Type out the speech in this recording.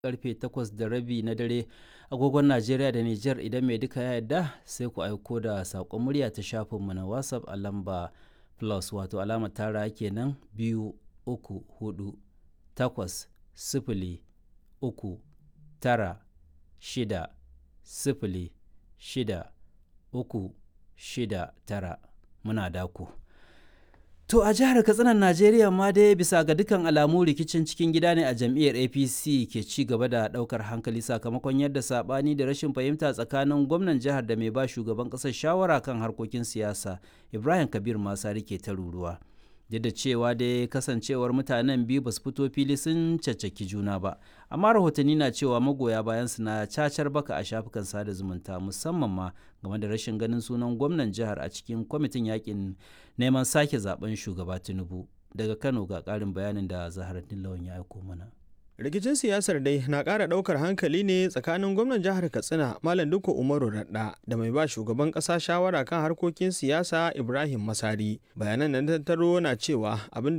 karfe 8 da rabi na dare agogon Najeriya da Nijar idan mai duka ya yarda sai ku aiko da saƙon murya ta shafinmu na WhatsApp a lamba plus wato alama tara kenan biyu uku hudu takwas sifili uku tara shida sifili shida uku shida tara muna daku. To a jihar Katsinan Najeriya ma dai bisa ga dukkan alamu rikicin cikin gida ne a jam'iyyar APC ke ci gaba da daukar hankali sakamakon yadda sabani da rashin fahimta tsakanin gwamnan jihar da mai ba shugaban kasar shawara kan harkokin siyasa Ibrahim Kabir Masari ke ta ruruwa. Duk da cewa dai kasancewar mutanen biyu ba su fito fili sun caccaki juna ba, amma rahotanni na cewa magoya bayan su na cacar baka a shafukan sada zumunta musamman ma game da rashin ganin sunan gwamnan jihar a cikin kwamitin yakin neman sake zaben shugaba Tinubu. Daga Kano ga ƙarin bayanin da Zaharaddin Lawan ya aiko mana. rikicin siyasar dai na ƙara ɗaukar hankali ne tsakanin gwamnan jihar katsina malam duka umaru radda da mai ba shugaban ƙasa shawara kan harkokin siyasa ibrahim masari bayanan nan tattaro na cewa abin